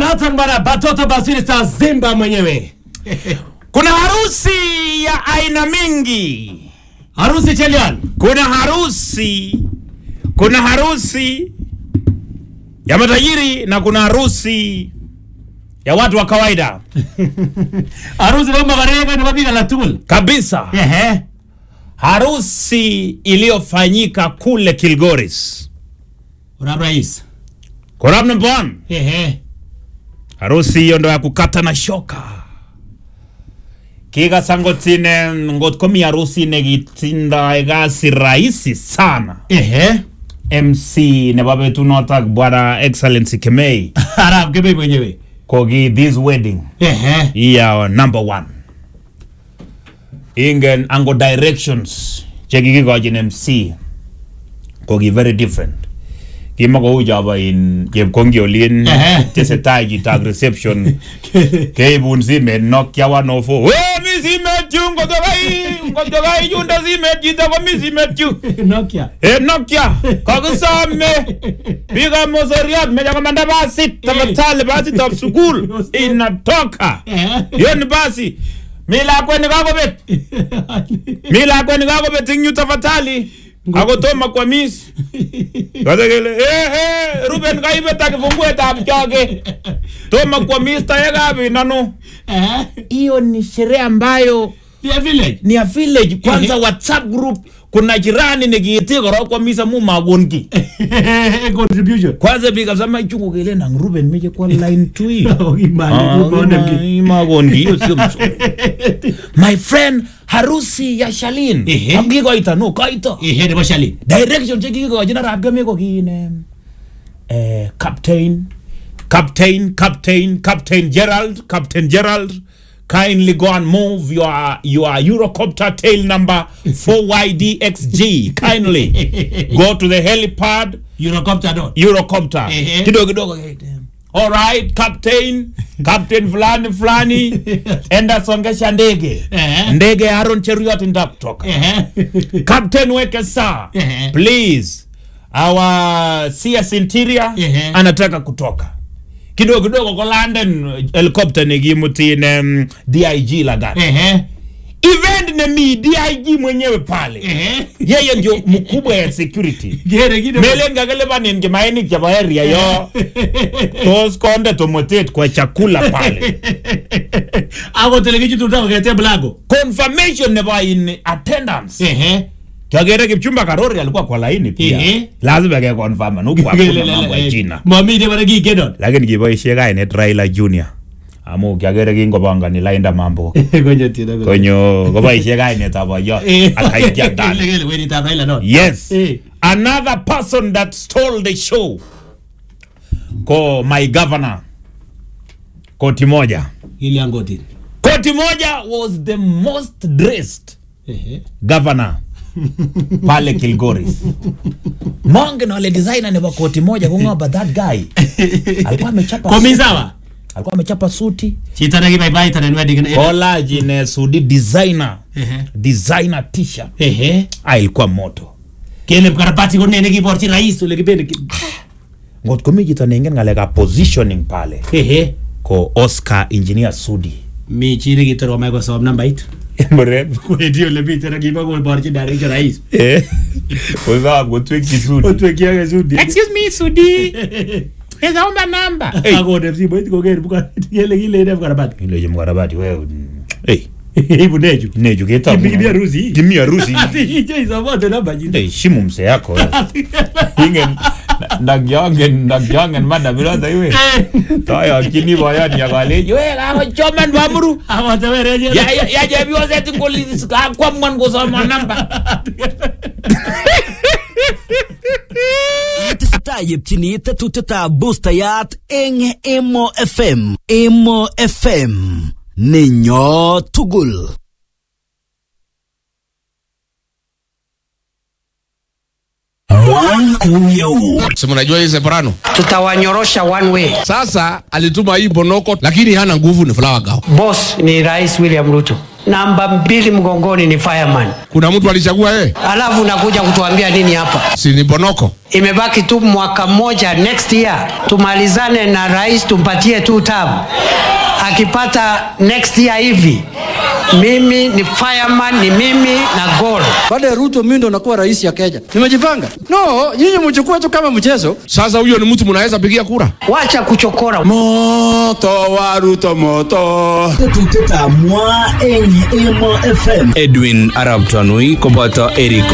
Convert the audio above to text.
Noton bana Batoto Basili Star Zimba mwenyewe. Kuna harusi ya aina mingi. Harusi Chelian. Kuna harusi, kuna harusi ya matajiri na kuna harusi ya watu wa kawaida Harusi bomba barega ni babiga la tul. kabisa. Ehe. Harusi iliyofanyika kule Kilgoris, Ura rais. Korab number one. Ehe. Harusi hiyo ndo ya kukata na shoka. Kikasangotine ngot komi harusi nekitindoi kasi rahisi sana. Ehe. MC nebo betunotok bwana Excellency Kemei Arab kebe mwenyewe. koki this wedding Ehe. iya number one ingen ango directions chekikikochin MC koki very different kimakou chobo in chepkongi olin Ehe. tesetai chitab reception keibun simet Nokia 104 we mi simet yu ngotokai ngotokai yundo simet chito komi simet yu Nokia. Eh, Nokia kakisome biikab mosoriot meche komanda basit tafadhali basitab sukul inatoka Ehe. hiyo ni basi mi lakwet ni kakobet mi lakwet ni kakobet ing yu tafadhali ako tomo kwamis kase kele eh, eh, Ruben kaibet ak kifunguetab choge tomo kwamis tayekab inano Ehe. hiyo ni sherehe ambayo Dear village. ni ya village kwanza whatsapp group kuna jirani nekiiti korok kwamis amu makon ki Contribution. kwanza biik kabisa maichungu kele nang Ruben meche kwa line tu hii Imani kubona mki. makon ki hiyo sio mzuri my friend harusi ya Shalin Ehe. akikoita no kaito Ehe nebo Shali. direction chekikikochin arap keme ko kine eh, captain captain captain captain gerald captain gerald kindly go and move your your eurocopter tail number 4ydxg kindly go to the helipad Eurocopter dot. eurocopter Ehe. kidogo kidogo all right captain captain fulani fulani enda songesha ndege Ehe. ndege ya Aaron Cheruiyot ndakutoka Ehe. Captain weke saa Ehe. please our CS interior Ehe. anataka kutoka kidogo kidogo ko London helicopter nekimutine um, DIG Lagat Ehe. event nemi DIG mwenyewe pale Ehe. yeye ndio mkubwa ya security Gere kide. melen kakilipanin kimainik chebo area yo tos konde tomotet kwa chakula pale Ako telekichi tutako kete blago. confirmation nebo in attendance Ehe. Kiagere Kipchumba Karori alikuwa kwa laini pia. Ehe. Lazima ke confirm nuku hakuna mambo ya China. Mami de bara gigedon. Lakini kiboisie kainet Raila Junior. Amu kiagere kingopangani lainda mambo. Konyo tida. Konyo koboisie kainet abo yo akaitia ndani. Legele weni ta Raila don. Yes. Eh. Another person that stole the show. Ko my governor. Koti moja. Ili angoti. Koti moja was the most dressed Ehe. governor pale Kilgoris. Monge na wale designer nebo koti moja kung'oba that guy. Alikuwa amechapa Komisawa. alikuwa amechapa suti Chita na kibai bai tana nwedi kana. kola jine sudi designer Ehe. designer t-shirt Ehe. ah, ilikuwa moto Kele mkarabati ko nene kiborchi rais ole kibende. ngot komi chito neingen ng'alekab positioning pale Ehe. ko Oscar engineer Sudi Mi chiri kitoro mai ko sob nambait. Mrembo. Kwendi ole mi tena kiba ko borchi director rais. Eh. Wazaa kutweki Sudi. Otwe kiage sudi. Excuse me Sudi. Eza omba namba. Hey. Ako de sibo iti ko ger buka. Yele kile ide mkarabati. Ile je mkarabati wewe. Hey. Ibu neju. Neju kita. Kimi- kimi harusi. Kimi harusi. Ati ije isabote namba jina. heshimu mse yako wewe. ingen ndakyangen ndakyangen mada bilota iwe taya kini boyot yakaleji we kakochoman bamuru Awatewere je. ya ya ya chepyoset ngolis kakwamwan kosoma namba Tesetai yepchini tetutietab boostayat eng Emo FM. Emo FM nenyo tugul. si mnajua hii separano tutawanyorosha one way. sasa alituma hii bonoko lakini hana nguvu ni flower girl Boss ni Rais William Ruto. namba mbili mgongoni ni fireman, Kuna mtu alichagua yeye? alafu unakuja kutuambia nini hapa? Si ni Bonoko? Imebaki tu mwaka mmoja, next year tumalizane na rais, tumpatie tu term. Akipata next year hivi, mimi ni fireman, ni mimi na goal. baada ya Ruto mimi ndo nakuwa rais ya Kenya. Nimejipanga. No, nyinyi mchukue tu kama mchezo. Sasa huyo ni mtu mnaweza pigia kura? Wacha kuchokora. Moto wa Ruto moto. Tetutik ab mwa eng Emo FM Edwin Arab Tanui koboto Eric